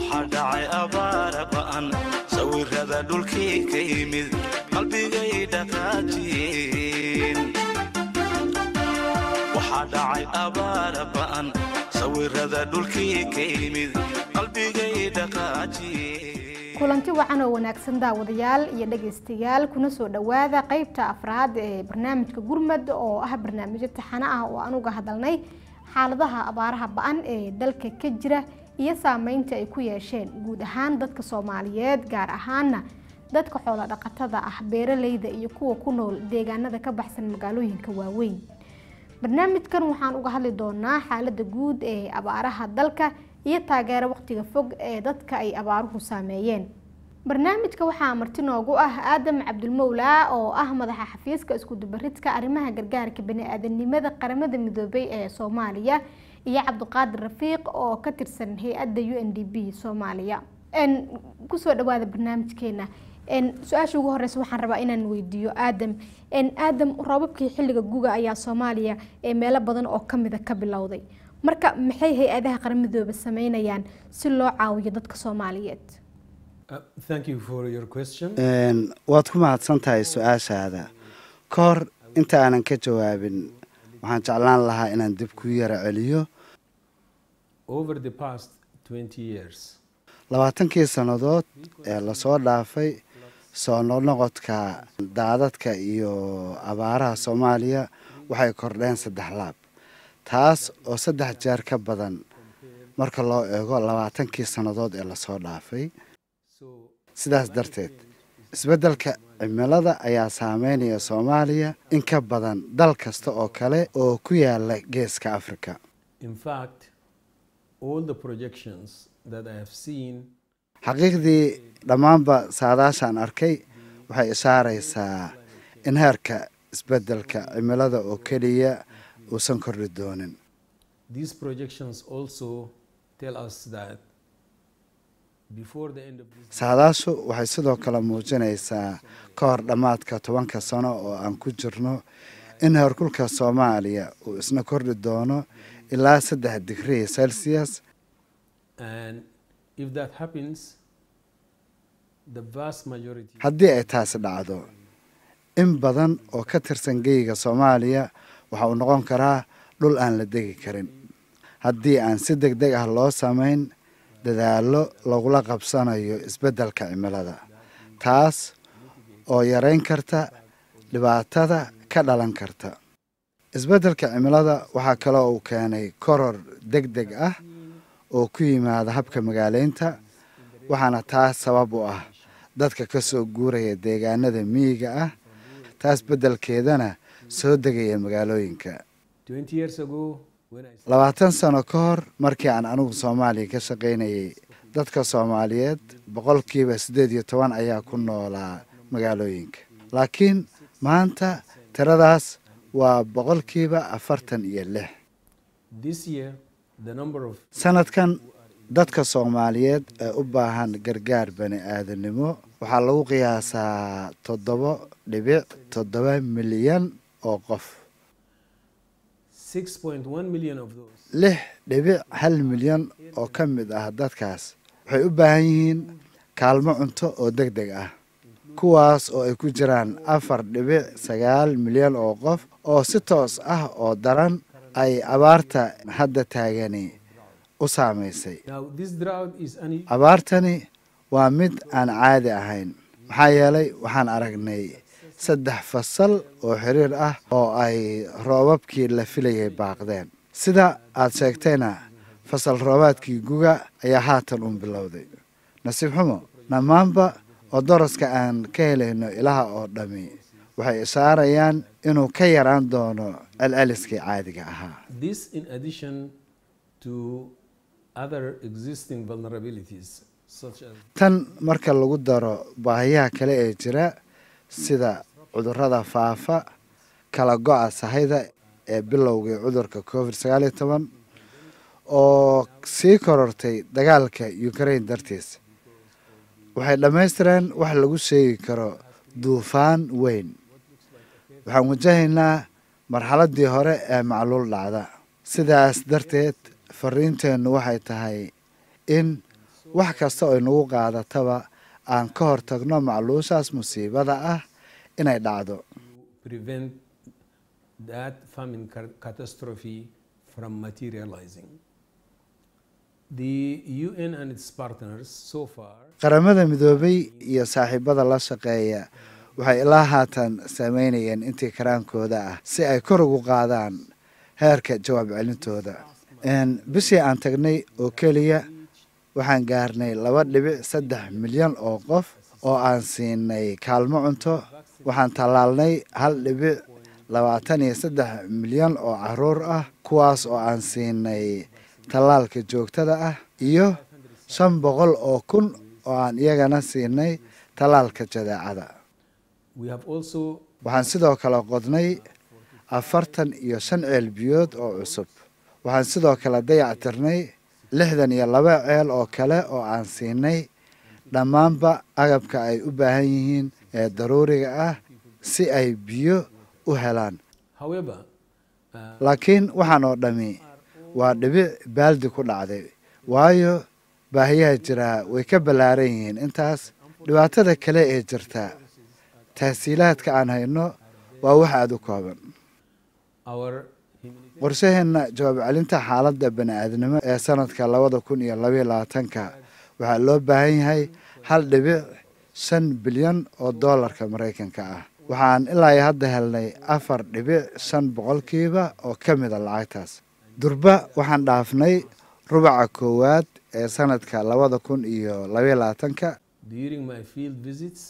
waxaa dhacay abaara ba'an sawirada dhulkii ka yimid qalbigay dhaqaajiyeen waxaa dhacay abaara ba'an sawirada dhulkii ka yimid qalbigay dhaqaajiyeen kulanti wacan oo wanaagsan daawadayaal iyo dhegaystayaal kuna soo dhowaada qeybta afraad ee barnaamijka gurmad oo ah barnaamijyo taxano ah oo aan uga hadalnay xaaladaha abaaraha ba-an ee dalka ka jira iyo saameynta ay ku yeesheen guud ahaan dadka soomaaliyeed gaar ahaana dadka xoolo dhaqatada ah beeraleyda iyo kuwa ku nool deegaanada ka baxsan magaalooyinka waaweyn barnaamijkan waxaan uga hadli doonaa xaalada guud ee abaaraha dalka iyo taageero waqtiga fog ee dadka ay abaaruhu saameeyeen barnaamijka waxaa marti noogu ah aadam cabdulmowlaa oo ah madaxa xafiiska iskudubaridka arrimaha gargaarka bani-aadanimada qaramada midoobay ee soomaaliya iyo cabdiqaadir rafiiq oo ka tirsan hay-adda u n d b soomaaliya kusoo dhawaada barnaamijkeena su-aasha ugu horeysa waxaan rabaa inaan weydiiyo aadam aadam roobabkii xilliga guga ayaa soomaaliya ee meelo badan oo kamida ka bilowday marka maxay hay-adaha qaramadooba sameynayaan si loo caawiyo dadka soomaaliyeed waad ku mahadsan tahay su-aashaada ka hor inta aanan ka jawaabin waxaan jeclaan lahaa inaan dib ku yara celiyo labaatankii sannadood ee lasoo dhaafay soo noqnoqodka daadadka iyo abaaraha soomaaliya waxay kordheen saddex laab taas oo saddex jeer ka badan marka loo eego labaatankii sannadood ee lasoo dhaafay sidaas darteed isbeddelka cimilada ayaa saameynaya soomaaliya in ka badan dal kasta oo kale oo ku yaala geeska afrika xaqiiqdii dhammaanba saadaashaan arkay waxay ishaaraysaa in heerka isbeddelka cimilada oo keliya uusan kordhi doonin saadaashu waxay sidoo kale muujinaysaa ka hor dhammaadka tobanka sano oo aan ku jirno in heerkulka soomaaliya uu isna kordhi doono ilaa saddex digrii celsius haddii ay taasi dhacdo in badan oo ka tirsan geyga soomaaliya waxa uu noqon karaa dhul aan la degi karin haddii aan si deg deg ah loo samayn dadaallo lagula qabsanayo isbeddelka cimilada taas oo yareyn karta dhibaatada ka dhalan karta isbeddelka cimilada waxaa kaloo uu keenay koror deg deg ah oo ku yimaada habka magaaleynta waxaana taas sabab u ah dadka ka soo guuraya deegaanada miyiga ah taas beddelkeedana soo degaya magaalooyinka labaatan sano ka hor markii aan anigu soomaaliya ka shaqaynayay dadka soomaaliyeed boqolkiiba siddeed iyo toban ayaa ku noolaa magaalooyinka laakiin maanta tiradaas waa boqolkiiba afartan iyo lix sanadkan dadka soomaaliyeed ee u baahan gargaar bani aadanimo waxaa lagu qiyaasaa toddobo dhibic toddoba milyan oo qof lix dhibic hal milyan oo ka mid ah dadkaas waxay u baahan yihiin kaalmo cunto oo deg deg ah kuwaas oo ay ku jiraan afar dhibic sagaal milyan oo qof oo si toos ah oo daran ay abaarta hadda taagani u saamaysay abaartani waa mid aan caadi ahayn maxaa yeelay waxaan aragnay saddex fasal oo xiriir ah oo ay roobabkii la filayay baaqdeen sida aad sheegtayna fasal roobaadkii guga ayaa haatan uun bilowday nasiib xumo dhammaanba oo daraska aan ka helayno ilaha oo dhammi waxay ishaarayaan inuu ka yaraan doono celceliskii caadiga ahaa tan marka lagu daro baahiyaha kale ee jira sida cudurrada faafa kala go-a sahayda ee bilowgii cudurka covid sagaal iyo toban oo sii korortay dagaalka ukraine dartiis waxay dhammaystireen wax lagu sheegi karo duufaan weyn waxaan wajahaynaa marxaladdii hore ee macluul dhacda sidaas darteed fariinteennu waxay tahay in wax kasta oo inagu qaadataba aan ka hortagno macluushaas musiibada ah inay dhacdo prevent that famine ca- catastrophe from materializing. The UN and its partners so far qaramada midoobay iyo saaxiibada la shaqeeya waxay ilaa haatan sameynayeen intii karaankooda ah si ay kor ugu qaadaan heerka jawaab celintooda Een, bishii aan tagnay oo keliya waxaan gaarnay laba dhibic saddex milyan oo qof oo aan siinay kaalmo cunto waxaan tallaalnay hal dhibic labaatan iyo saddex milyan oo caruur ah kuwaas oo aan siinay tallaalka joogtada ah iyo shan boqol oo kun oo aan iyagana siinay tallaalka jadeecada we have also waxaan sidoo kale qodnay afartan iyo shan ceel biyood oo cusub waxaan sidoo kale dayactirnay lixdan iyo laba ceel oo kale oo aan siinay dhammaanba agabka ay u baahan yihiin ee daruuriga ah si ay biyo u helaan however uh, laakiin waxaan oo dhammi waa dhibic baaldi ku dhacday waayo baahiyaha jiraa way ka ballaaran yihiin intaas dhibaatada kale ee jirta tahsiilaadka aan hayno waa wax aada u kooban our humanitarian qorshaheenna jawaab celinta xaaladda bani-aadnimo ee sanadka labada kun iyo labaiyo labaatanka waxaa loo baahan yahay hal dhibic shan bilyan oo doolarka maraykanka ah waxaan ilaa iyo hadda helnay afar dhibic shan boqolkiiba oo ka mida lacagtaas durba waxaan dhaafnay rubaca koowaad ee sanadka labada kun iyo labaiyo labaatanka during my field visits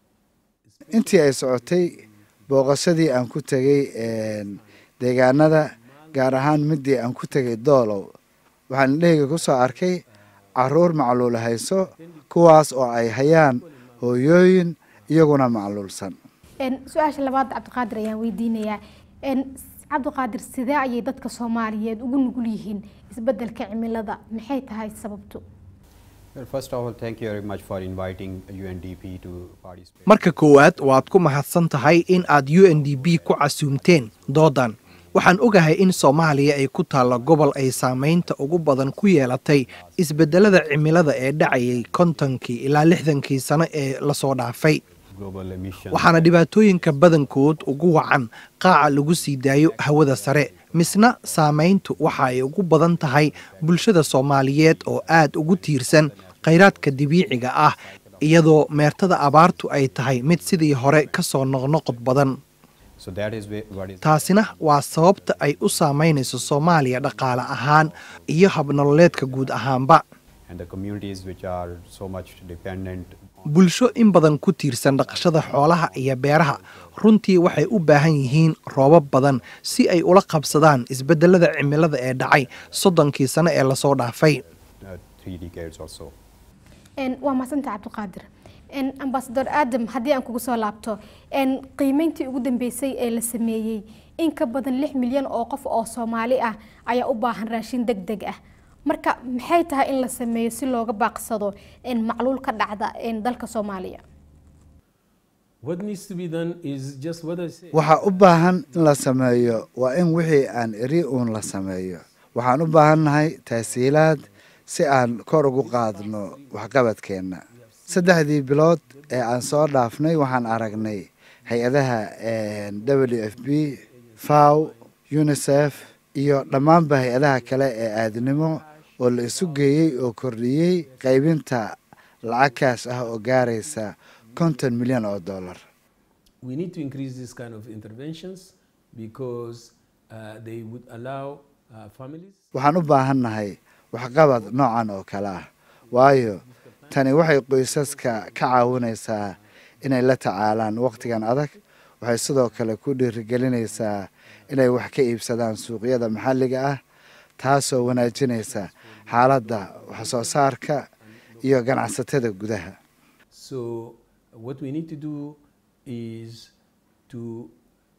intii ay socotay booqashadii aan ku tegey een, deegaanada gaar ahaan midii aan ku tegay doolow waxaan indhahayga ku soo arkay caruur macluul hayso kuwaas oo ay hayaan hooyooyin iyaguna macluulsan Een, su-aasha labaad cabdiqaadir ayaan weydiinayaa Een, cabdiqaadir sidee ayay dadka soomaaliyeed ugu nugul yihiin isbedelka cimilada maxay tahay sababtu Well, first of all, thank you very much for inviting UNDP to participate. marka koowaad waad ku mahadsan tahay in aad u n d b ku casuumteen doodan waxaan ogahay in soomaaliya ay ku taallo gobol ay saamaynta ugu badan ku yeelatay isbedelada cimilada ee dhacayay kontonkii ilaa lixdankii sano ee lasoo dhaafay Global emissions. waxaana dhibaatooyinka badankood ugu wacan qaaca lagu sii daayo hawada sare misna saamayntu waxa ay ugu badan tahay bulshada soomaaliyeed oo aad ugu tiirsan khayraadka dabiiciga ah iyadoo meertada abaartu ay tahay mid sidii hore ka soo noqnoqod badan So that is where, what is taasina waa sababta ay u saamaynayso soomaaliya dhaqaale ahaan iyo habnololeedka guud ahaanba and the communities which are so much dependent bulsho in badan ku tiirsan dhaqashada xoolaha iyo beeraha runtii waxay u baahan yihiin roobab badan si ay ula qabsadaan isbedelada cimilada ee dhacay soddonkii sano ee lasoo dhaafay uh, three decades or so. Een, waa mahadsantaha cabdiqaadir Een, ambasador aadam haddii aan kugu soo laabto een, qiimeyntii ugu dambeysay ee la sameeyey in ka badan lix milyan oo qof oo soomaali ah ayaa u baahan raashin deg deg ah marka maxay tahay in la sameeyo si looga baaqsado een, macluul ka dhacda een, dalka soomaaliya what needs to be done is just what I said. waxaa u baahan in la sameeyo waa in wixii aan eri uun la sameeyo waxaan u baahannahay tahsiilaad si aan kor ugu qaadno waxqabadkeenna saddexdii bilood ee aan soo dhaafnay waxaan aragnay hay-adaha w f b faw unisef iyo dhammaanba hay-adaha kale ee aadnimo oo la isu geeyey oo kordhiyey qaybinta lacag kaash ah oo gaaraysa konton milyan oo dollar we need to increase this kind of interventions because uh, they would allow uh, families waxaan u baahannahay waxqabad noocan oo kale ah waayo tani waxay qoysaska ka caawinaysaa inay la tacaalaan wakhtigan adag waxay sidoo kale ku dhiirigelinaysaa inay wax ka iibsadaan suuqyada maxalliga ah taasoo wanaajinaysa xaaladda waxsoo saarka iyo ganacsatada gudaha so what we need to do is to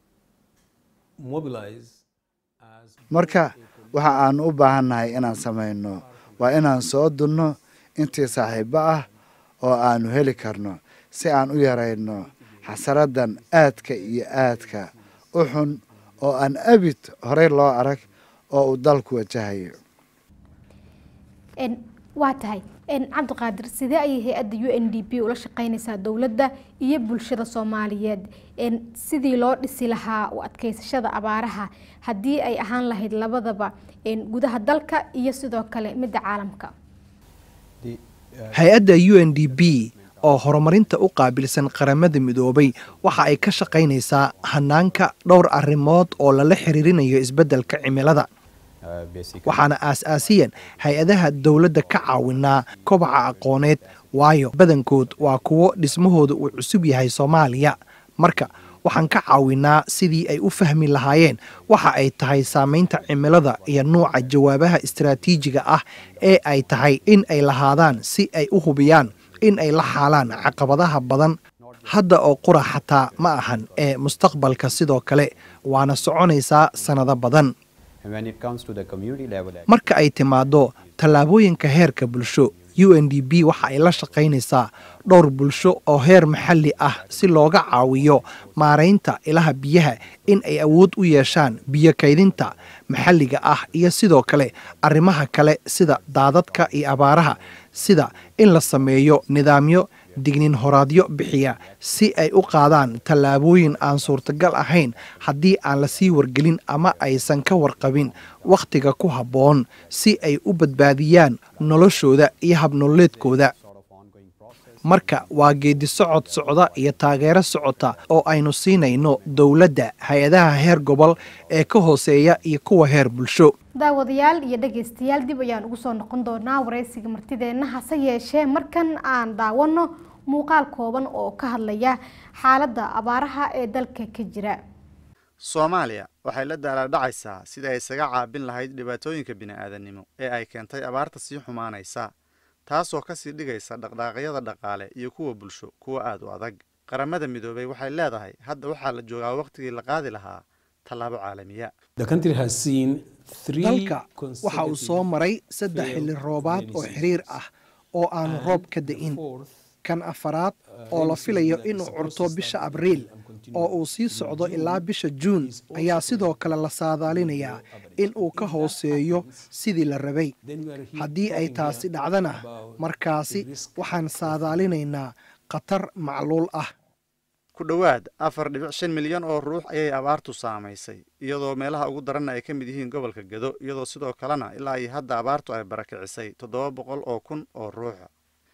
mobilize as marka waxa aan u baahannahay inaan samayno waa inaan soo dunno intii saaxiibo ah oo aanu heli karno si aan u yarayno xasaradan aadka iyo aadka u xun oo aan abid horey loo arag oo uu dalku wajahayo Een, waa tahay cabdiqaadir sidee ayay hay-adda u n d p ula shaqeynaysaa dowladda iyo bulshada soomaaliyeed sidii loo dhisi lahaa u adkeysashada abaaraha haddii ay ahaan lahayd labadaba gudaha dalka iyo sidoo kale midda caalamka hay-adda u n d p oo horumarinta u qaabilsan qaramada midoobay waxa ay ka shaqaynaysaa hanaanka dhowr arrimood oo lala xiriirinayo isbeddelka cimilada waxaana aas-aasiyan hay-adaha dowladda ka caawinaa kobaca aqooneed waayo badankood waa kuwo dhismahooda uu cusub yahay soomaaliya marka waxaan ka caawinaa sidii ay u fahmi lahaayeen waxa ay tahay saamaynta cimilada iyo nuuca jawaabaha istaraatiijiga ah ee ay tahay in ay lahaadaan si ay u hubiyaan in ay la xaalaan caqabadaha badan hadda oo qura xataa ma ahan ee mustaqbalka sidoo kale waana soconaysaa sannado badan marka ay timaaddo tallaabooyinka heerka bulsho u n d p waxa ay la shaqaynaysaa dhowr bulsho oo heer maxalli ah si looga caawiyo maaraynta ilaha biyaha in ay awood u yeeshaan biyo kaydinta maxalliga ah iyo sidoo kale arrimaha kale sida daadadka iyo abaaraha sida in la sameeyo nidaamyo dignin horaadyo bixiya si ay u qaadaan tallaabooyin aan suurtagal ahayn haddii aan la sii wargelin ama aysan ka warqabin wakhtiga ku habboon si ay u badbaadiyaan noloshooda iyo habnololeedkooda marka waa geedi socod socda iyo taageero socota oo aynu siinayno dowladda hay-adaha heer gobol ee ka hooseeya iyo kuwa heer bulsho daawadayaal iyo dhagaystayaal dib ayaan ugu soo noqon doonaa waraysiga martideenna hase yeeshee markan aan daawano muuqaal kooban oo ka hadlaya xaaladda abaaraha ee dalka ka jira soomaaliya waxay la daalaadhacaysaa sidai ay isaga caabin lahayd dhibaatooyinka bini'aadanimo ee ay keentay abaarta sii xumaanaysa taasoo ka sii dhigaysa dhaqdhaaqyada dhaqaale iyo kuwa bulsho kuwa aad u adag qaramada midoobay waxay leedahay hadda waxaa la joogaa wakhtigii la qaadi lahaa tallaabo caalamiya dalka waxa uu soo maray saddex xilli roobaad oo xiriir ah oo aanu roob ka da'in kan afaraad oo la filayo inuu curto bisha abriil oo uu sii socdo ilaa bisha juun ayaa sidoo kale la saadaalinayaa in uu ka hooseeyo sidii la rabay haddii ay taasi dhacdana markaasi waxaan saadaalinaynaa khatar macluul ah ku dhowaad afar dhibic shan milyan oo ruux ayay abaartu saamaysay iyadoo meelaha ugu daranna ay ka mid yihiin gobolka gedo iyadoo sidoo kalena ilaa iyo hadda abaartu ay barakicisay toddoba boqol oo kun oo ruuxa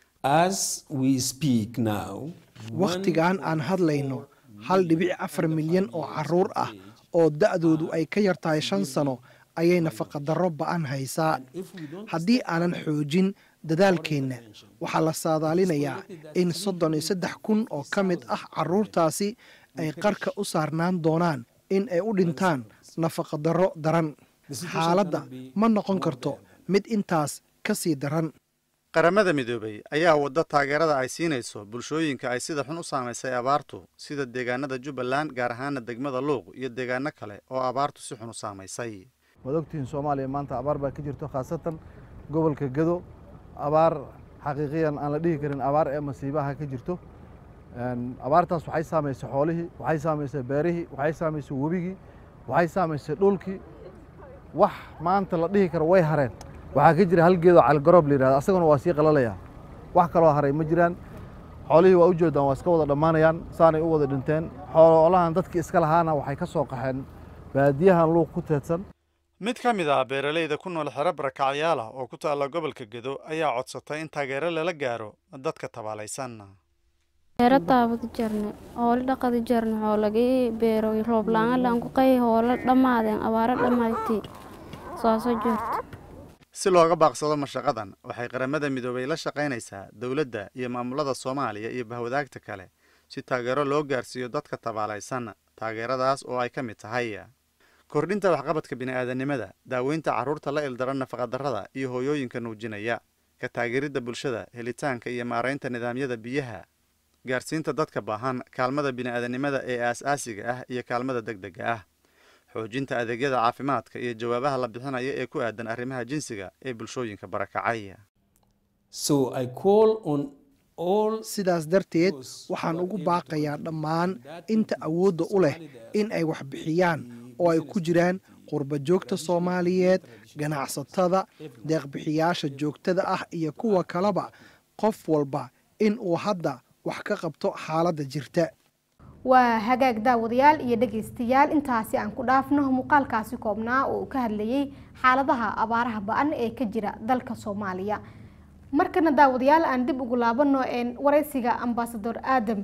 wakhtigan aan hadlayno hal dhibic afar milyan oo caruur ah oo da'doodu ay ka yar tahay shan sano ayay nafaqadarro ba'an haysaa haddii aanan xoojin dadaalkeenna waxaa la saadaalinayaa in soddon iyo saddex kun oo ka mid ah carruurtaasi ay qarka u saarnaan doonaan in ay u dhintaan nafaqadarro daran xaaladda ma noqon karto mid intaas ka sii daran qaramada midoobay ayaa wadda taageerada ay siinayso bulshooyinka ay sida xun u saamaysay abaartu sida deegaanada jubbaland gaar ahaana degmada luuq iyo deegaano kale oo abaartu si xun u saamaysay waad ogtihiin soomaaliya maanta abaar baa ka jirto khaasatan gobolka gedo abaar xaqiiqiyan aan la dhihi karin abaar ee masiibaha ka jirto abaartaas waxay saamaysay xoolihii waxay saamaysay beerihii waxay saamaysay webigii waxay saamaysay dhulkii wax maanta la dhihi karo way hareen waxaa ka jira hal geedoo calgaroob la yidhahdo asaguna waa sii qalalayaa wax kaloo haray ma jiraan xoolihii waa u jeedaan waa iska wada dhammaanayaan saanay u wada dhinteen xoolahan dadkii iska lahaana waxay ka soo qaxeen baadiyahan luuq ku teedsan mid ka mid ah beeralayda ku nool xero barakacyaal ah oo ku taalla gobolka gedo ayaa codsatay in taageero lala gaaro dadka tabaalaysan beero daabadi jarne hoolo dhaqadi jarne hoolagii beero roob la-aan laan ku qay hoolo dhammaadeen abaaro dhammaatay sooso jirto si looga baaqsado mashaqadan waxay qaramada midoobay la shaqaynaysaa dowladda iyo maamulada soomaaliya iyo bahwadaagta kale si taageero loo gaarsiiyo dadka tabaalaysan taageeradaas oo ay ka mid tahay kordhinta waxqabadka bini'aadanimada daaweynta carruurta la ildaran nafaqadarrada iyo hooyooyinka nuujinaya ka taageeridda bulshada helitaanka iyo maaraynta nidaamyada biyaha gaarsiinta dadka baahan kaalmada bini'aadanimada ee aas-aasiga ah iyo kaalmada deg dega ah xoojinta adeegyada caafimaadka iyo jawaabaha la bixinaya ee ku aadan arrimaha jinsiga ee bulshooyinka barakacay sidaas darteed waxaan ugu baaqayaa dhammaan inta awoodda u leh in ay wax bixiyaan oo ay ku jiraan qurba joogta soomaaliyeed ganacsatada deeqbixiyaasha joogtada ah iyo kuwa kaleba qof walba in uu hadda wax ka qabto xaaladda jirta waa hagaag daawadayaal iyo dhegaystayaal intaasi aan ku dhaafno muuqaalkaasi koobnaa oo uu ka hadlayay xaaladaha abaaraha ba-an ee ka jira dalka soomaaliya markana daawadayaal aan dib ugu laabano wareysiga ambasador aadam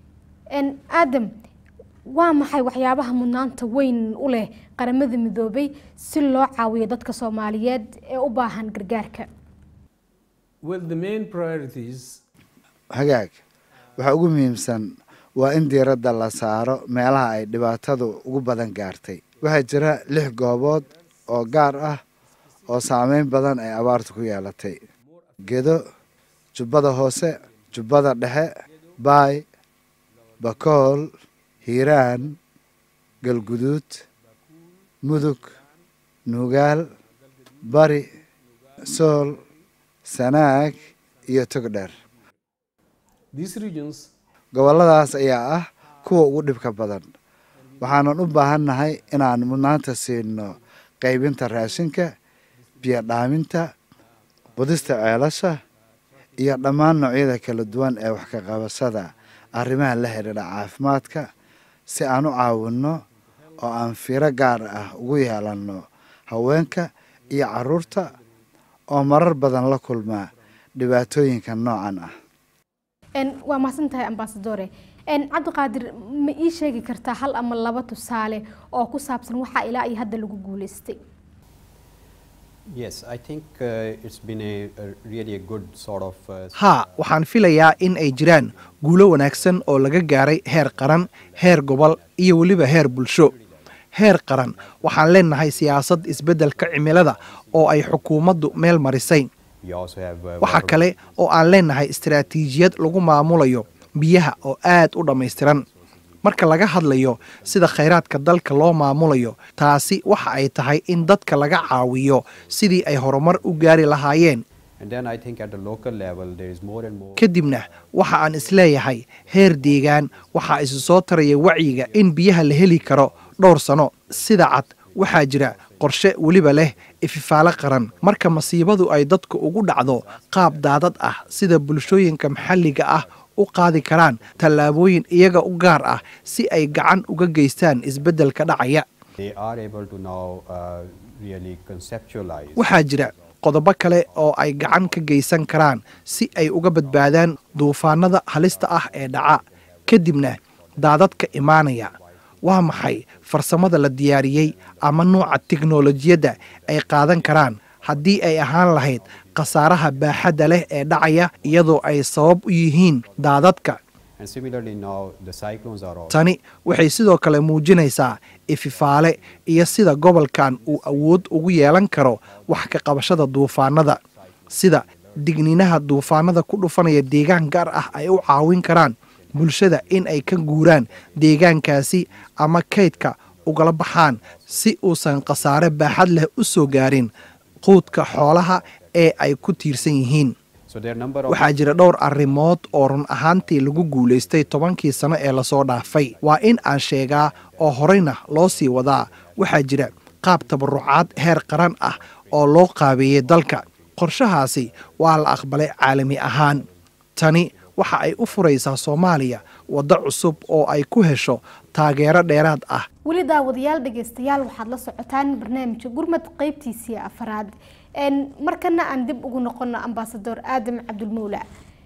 aadam waa maxay waxyaabaha mudnaanta weyn u leh qaramada midoobay si loo caawiyo dadka soomaaliyeed ee u baahan gargaarka Well, the main priorities hagaag waxaa ugu muhiimsan waa in diiradda la saaro meelaha ay dhibaatadu ugu badan gaartay waxaa jira lix goobood oo gaar ah oo saameyn badan ay abaartu ku yeelatay gedo jubbada hoose jubbada dhexe baay bakool hiiraan galguduud mudug nuugaal bari sool sanaag iyo togdheer these regions gobolladaas ayaa ah kuwa ugu dhibka badan waxaanan u baahannahay inaan mudnaanta siino qaybinta raashinka biyo dhaaminta qudista ceelasha iyo dhammaan noocyada kala duwan ee wax ka qabashada arrimaha la xidhiidha caafimaadka si aan u caawinno oo aan fiiro gaar ah ugu yeelanno haweenka iyo carruurta oo marar badan la kulma dhibaatooyinka noocan ah waa mahadsan tahay ambasadore cabdiqaadir ma ii sheegi kartaa hal ama laba tusaale oo ku saabsan waxaa ilaa iyo hadda lagu guuleystay Yes, I think uh, it's been a, a really a good sort of. Uh, haa waxaan filayaa in ay jiraan guulo wanaagsan oo laga gaaray heer qaran heer gobol iyo weliba heer bulsho heer qaran waxaan leenahay siyaasad isbeddelka cimilada oo ay xukuumaddu meel marisay we also have. Uh, waxaa water- kale oo aan leenahay istaraatiijiyad lagu maamulayo biyaha oo aad u dhammaystiran marka laga hadlayo sida khayraadka dalka loo maamulayo taasi waxa ay tahay in dadka laga caawiyo sidii ay horumar u gaari lahaayeen And then I think at the local level, there is more and more. kadibna waxa aan isleeyahay heer deegaan waxaa isu soo taraya wacyiga in biyaha la heli karo dhowr sano sida cad waxaa jira qorshe weliba leh ififaalo qaran marka masiibadu ay dadku ugu dhacdo qaab daadad ah sida bulshooyinka maxalliga ah u qaadi karaan tallaabooyin iyaga u gaar ah si ay gacan uga geystaan isbeddelka dhacaya They are able to now uh, really conceptualize. waxaa jira qodobo kale oo ay gacan ka geysan karaan si ay uga badbaadaan duufaanada halista ah ee dhaca kadibna daadadka imaanaya waa maxay farsamada la diyaariyey ama nuuca tiknolojiyadda ay qaadan karaan haddii ay ahaan lahayd khasaaraha baaxadda leh ee dhacaya iyadoo ay sabab u yihiin daadadka And similarly now, the cyclones are also. tani waxay sidoo kale muujinaysaa ififaale iyo sida gobolkan uu awood ugu yeelan karo wax ka qabashada duufaanada sida digniinaha duufaanada ku dhufanaya deegaan gaar ah ay u caawin karaan bulshada in ay ka guuraan deegaankaasi ama kaydka ugala baxaan si uusan khasaare baaxad leh u soo gaarin quudka xoolaha ee ay ku tiirsan yihiin So there are number of. waxaa jira dhowr arrimood oo run ahaantii lagu guulaystay tobankii sano ee lasoo dhaafay waa in aan sheegaa oo horeyna loo sii wadaa waxaa jira qaab tabarucaad heer qaran ah oo loo qaabeeyey dalka qorshahaasi waa la aqbalay caalami ahaan tani waxa ay u furaysaa soomaaliya waddo cusub oo ay ku hesho taageero dheeraad ah weli daawadayaal dhegeystayaal waxaad la socotaan barnaamijka gurmad qeybtiisii afaraad markana aan dib ugu noqono ambasador aadam cabdulmawla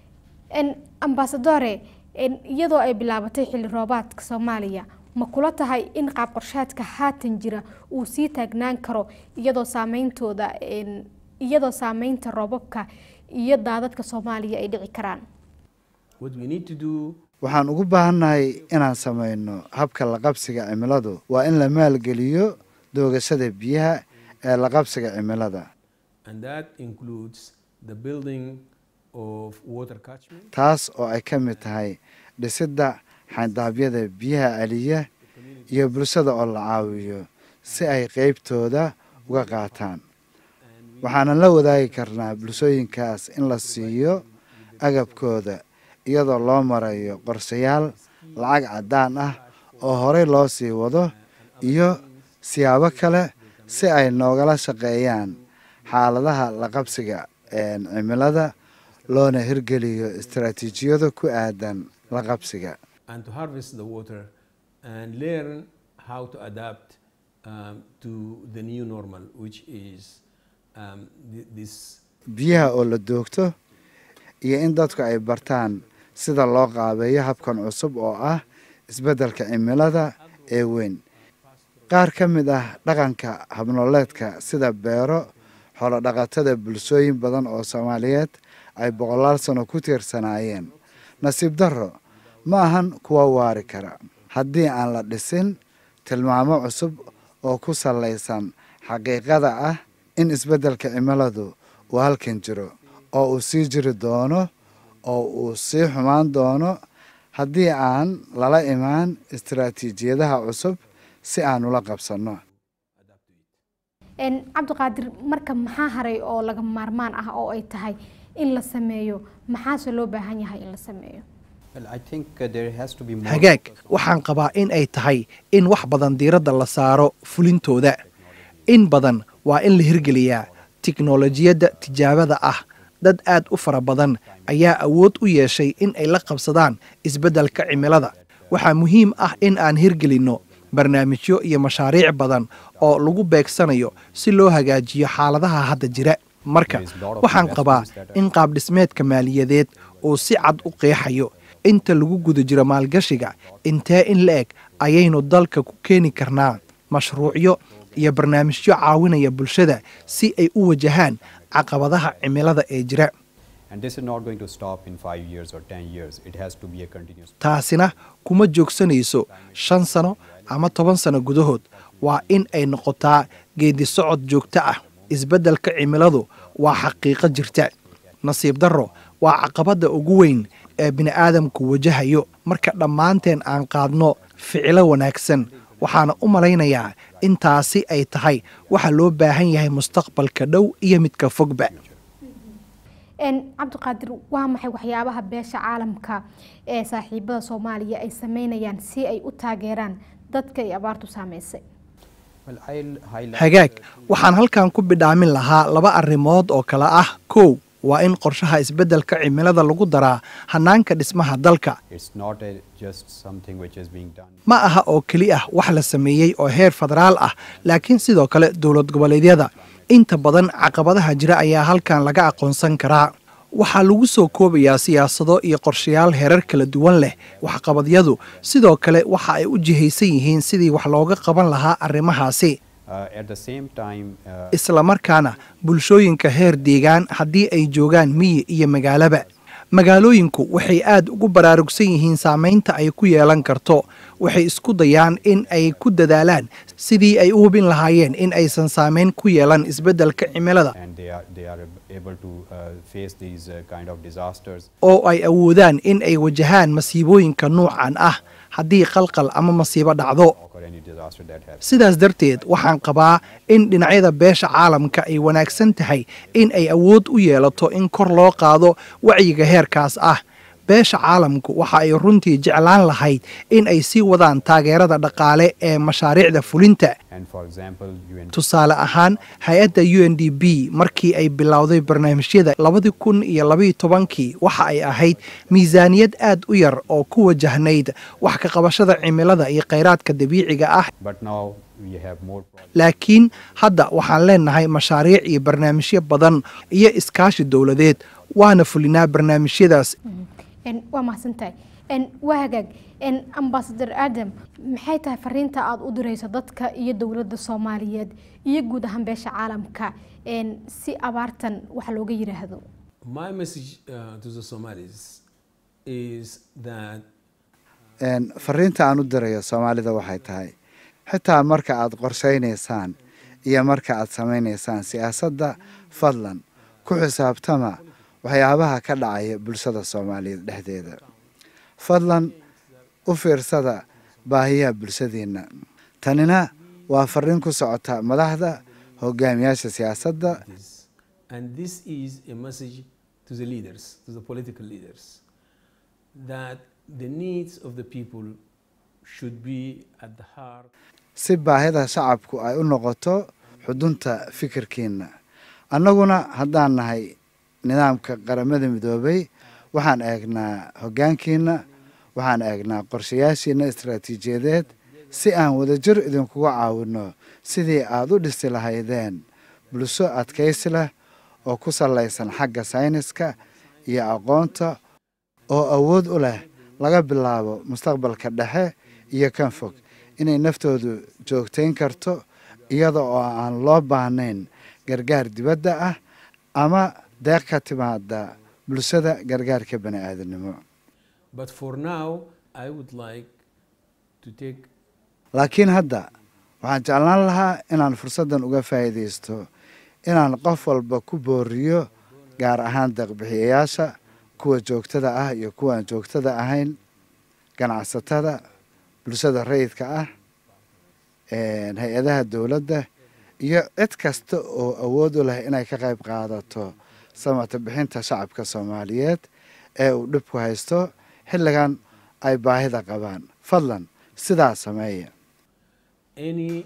ambasadore iyadoo ay bilaabatay xilli roobaadka soomaaliya ma kula tahay in qaab qorshaadka haatan jira uu sii taagnaan karo iyadoo saameyntooda iyadoo saameynta roobabka iyo daadadka soomaaliya ay dhici karaan what we need to do waxaan ugu baahannahay inaan samayno habka laqabsiga cimiladu waa in la maalgeliyo doogashada biyaha ee laqabsiga cimilada and that includes the building of water catchment taas oo ay ka mid tahay dhisidda xandaabyada biyaha celiya iyo bulshada oo la caawiyo si ay qeybtooda uga qaataan waxaanan la wadaagi karnaa bulshooyinkaas in la siiyo agabkooda iyadoo loo marayo qorshayaal lacag caddaan ah oo horey loo sii wado iyo siyaabo kale si ay noogala shaqeeyaan xaaladaha la qabsiga cimilada loona hirgeliyo istaraatiijiyado ku aadan la qabsiga and to harvest the water and learn how to adapt um, to the new normal, which is um, th- this biyaha oo la doogto iyo in dadku ay bartaan sida loo qaabeeyo habkan cusub oo ah isbeddelka cimilada ee weyn qaar ka mid ah dhaqanka habnooleedka sida beero xoolodhaqatada bulshooyin badan oo soomaaliyeed ay boqolaal sano ku tiirsanaayeen nasiib darro ma ahan kuwa waari kara haddii aan la dhisin tilmaamo cusub oo ku sallaysan xaqiiqada ah in isbeddelka cimiladu uu halkan jiro oo uu sii jiri doono oo uu sii xumaan doono haddii aan lala imaan istaraatiijiyadaha cusub si aan ula qabsanno cabdiqaadir marka maxaa haray oo laga maarmaan ah oo ay tahay in la sameeyo maxaase loo baahan yahay in la sameeyo Well, I think uh, there has to be more hagaag focus. waxaan qabaa in ay tahay in wax badan diiradda la saaro fulintooda in badan waa in la hirgeliyaa tiknolojiyadda tijaabada ah dad aad u fara badan ayaa awood u yeeshay in ay la qabsadaan isbeddelka cimilada waxaa muhiim ah in aan hirgelinno barnaamijyo iyo mashaariic badan oo lagu beegsanayo si loo hagaajiyo xaaladaha hadda jira marka waxaan qabaa in qaabdhismeedka maaliyadeed uu si cad u qeexayo inta lagu guda jiro maalgashiga intee in la eg ayaynu dalka ku keeni karnaa mashruucyo iyo barnaamijyo caawinaya bulshada si ay u wajahaan caqabadaha cimilada ee jira And this is not going to stop in five years or ten years. It has to be a continuous taasina kuma joogsanayso shan sano ama toban sano gudahood waa in ay noqotaa geedi socod joogto ah isbeddelka cimiladu waa xaqiiqo jirta nasiib darro waa caqabadda ugu weyn ee bini'aadamku wajahayo marka dhammaanteen aan qaadno ficilo wanaagsan waxaana u malaynayaa in taasi ay tahay waxa loo baahan yahay mustaqbalka dhow iyo midka fogba cabdiqaadir waa maxay waxyaabaha beesha caalamka ee saaxiibada soomaaliya ay sameynayaan si ay u taageeraan dadka ay abaartu saameysay Well, I'll highlight hagaag waxaan halkan ku bidhaamin lahaa laba arrimood oo kale ah kow waa in qorshaha isbeddelka cimilada lagu daraa hannaanka dhismaha dalka it's not a, just something which is being done. ma aha oo keli ah wax la sameeyey oo heer federaal ah laakiin sidoo kale dowlad goboleedyada inta badan caqabadaha jira ayaa halkan laga aqoonsan karaa waxaa lagu soo koobayaa siyaasado iyo qorshayaal heerar kala duwan leh waxqabadyadu sidoo kale waxa ay u jihaysan yihiin sidii wax looga qaban lahaa arrimahaasi Uh, at the same time, uh, isla markaana bulshooyinka heer deegaan haddii ay joogaan miyi iyo magaalaba magaalooyinku waxay aad ugu baraarugsan yihiin saamaynta ay ku yeelan karto waxay isku dayaan in ay ku dadaalaan sidii ay u hubin lahaayeen in aysan saamayn ku yeelan isbeddelka cimilada and they are they are able to uh, face these uh, kind of disasters. oo ay awoodaan in ay wajahaan masiibooyinka nuucan ah haddii qalqal ama masiibo dhacdo or any disaster that happens. sidaas darteed waxaan qabaa in dhinacyada beesha caalamka ay wanaagsan tahay in ay awood u yeelato in kor loo qaado wacyiga heerkaas ah beesha caalamku waxa ay runtii jeclaan lahayd in ay sii wadaan taageerada dhaqaale ee mashaariicda fulinta And for example, UN tusaale ahaan hay-adda u n d b markii ay bilowday barnaamijyada labadii kun iyo labaiyo tobankii waxa ay ahayd miisaaniyad aad u yar oo ku wajahnayd wax ka qabashada cimilada iyo khayraadka dabiiciga ah but now we have more projects. laakiin hadda waxaan leenahay mashaariic iyo barnaamijyo badan iyo iskaashi dowladeed waana fulinaa barnaamijyadaas waa mahadsantahay waa hagaag ambasador adam maxay tahay fariinta aada u direyso dadka iyo dowladda soomaaliyeed iyo guud ahaan beesha caalamka si abaartan wax looga yiraahdo My message uh, to the Somalis is that fariinta aan u dirayo soomaalida waxay tahay xitaa marka aad qorshaynaysaan iyo marka aad samaynaysaan siyaasadda fadlan ku xisaabtama waxyaabaha ka dhacaya bulshada soomaaliyeed dhexdeeda fadlan u fiirsada baahiyaha bulshadeenna tanina waa fariin ku socota madaxda hogaamiyaasha siyaasadda this, and this is a message to the leaders, to the political leaders, that the needs of the people should be at the heart si baahida shacabku ay u noqoto xudunta fikirkiina annaguna haddaan nahay nidaamka qaramada midoobay waxaan eegnaa hoggaankiina waxaan eegnaa qorshayaashiina istaraatiijiyadeed si aan wadajir idinkuga caawinno sidii aada u dhisi lahaydeen bulsho adkaysi leh oo ku sallaysan xagga sayniska iyo aqoonta oo awood u leh laga bilaabo mustaqbalka dhexe iyo kan fog inay naftoodu joogtayn karto iyada oo aan loo baahnayn gargaar dibadda ah ama deeq ka timaada bulshada gargaarka bani aadamnimo But for now, I would like to take laakiin hadda waxaan jeclaan lahaa inaan fursaddan uga faa'iidaysto inaan qof walba ku booriyo gaar ahaan deeqbixiyayaasha kuwa joogtada ah iyo kuwa aan joogtada ahayn ganacsatada bulshada rayidka ah hay-adaha dowladda iyo cid kasta oo awood u leh inay ka qayb qaadato samata bixinta shacabka soomaaliyeed ee uu dhibku haysto xilligan ay baahida qabaan fadlan sidaa sameeya any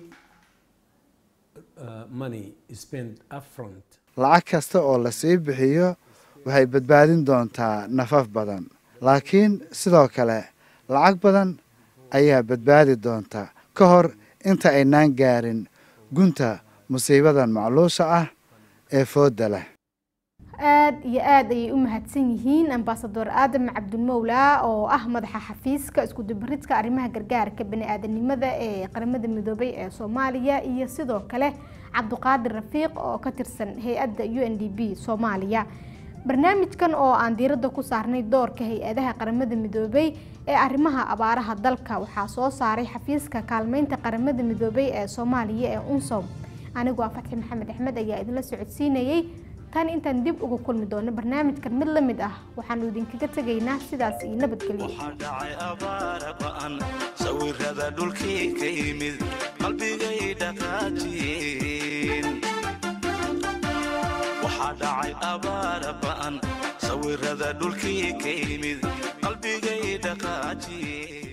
uh, money spent upfront lacag kasta oo la sii bixiyo waxay badbaadin doontaa nafaf badan laakiin sidoo kale lacag badan ayaa badbaadi doonta ka hor inta aynaan gaarin gunta musiibadan macluusha ah ee foodda leh aada iyo aada ayay u mahadsan yihiin ambasador aadam cabdulmowlaa oo ah madaxa xafiiska iskudubaridka arrimaha gargaarka bani-aadanimada ee qaramada midoobay ee soomaaliya iyo sidoo kale cabduqaadir rafiiq oo ka tirsan hay-adda u n d b soomaaliya barnaamijkan oo aan diiradda ku saarnay doorka hay-adaha qaramada midoobay ee arrimaha abaaraha dalka waxaa soo saaray xafiiska kaalmeynta qaramada midoobay ee soomaaliya ee unsom anigu waa fatxi maxamed axmed ayaa idinla socodsiinayey tan intaan dib uga kulmi doono barnaamijkan mid la mid ah waxaanu idinkaga tegaynaa sidaas iyo nabadgelyo waxaa dhacay abaara ba'an sawirada dhulkii ka yimid qalbigay dhaqaajiyeen waxaa dhacay abaara ba'an sawirada dhulkii ka yimid qalbigay dhaqaajiyeen